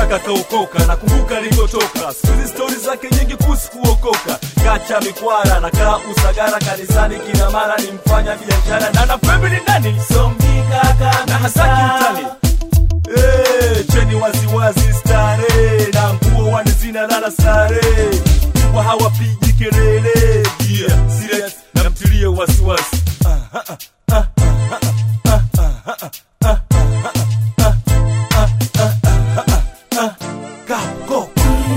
kaka kaokoka nakumbuka alikotoka siku hizi stori zake nyingi kuhusu kuokoka kacha mikwara na kaa usagara kanisani kila mara ni mfanya biashara na napembe ni nani somgikaka na hasaki mtani Eh, cheni waziwazi stare na nguo wani zinalala sare wa hawapigi kelele yeah, serious na mtilie wasiwasi Kako.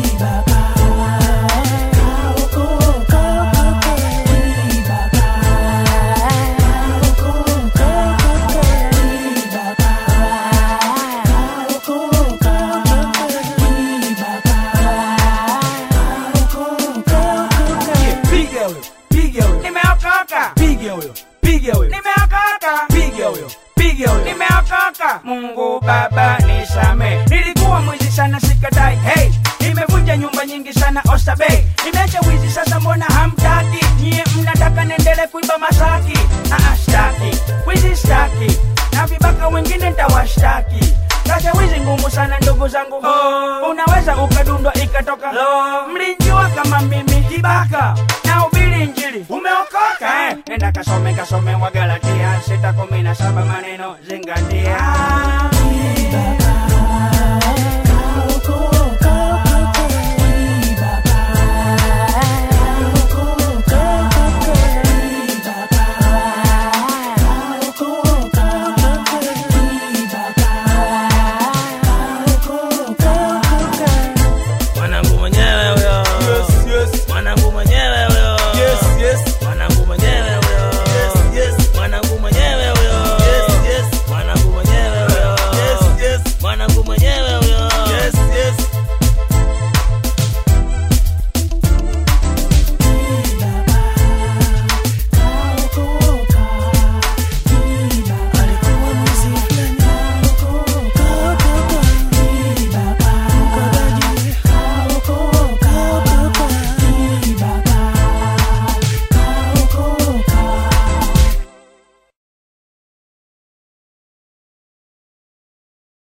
piga huyo piga huyo nimeokoka piga huyo piga huyo nimeokoka piga huyo piga huyo nimeokoka mungu baba nisame nilikuwa mwizi sana sikadai hey nimevunja nyumba nyingi sana ostabei nimeacha wizi sasa mbona hamtaki nyie mnataka nendele kuiba masaki Aa, staki wizi staki na vibaka wengine ntawashtaki sasa wizi ngumu sana ndugu zangu oh. unaweza ukadundwa ikatoka Lo. mlinjua kama mimi kibaka na ubili njili umeokoka eh? nenda kasome kasome wagalatia sita kumi na saba maneno zingatia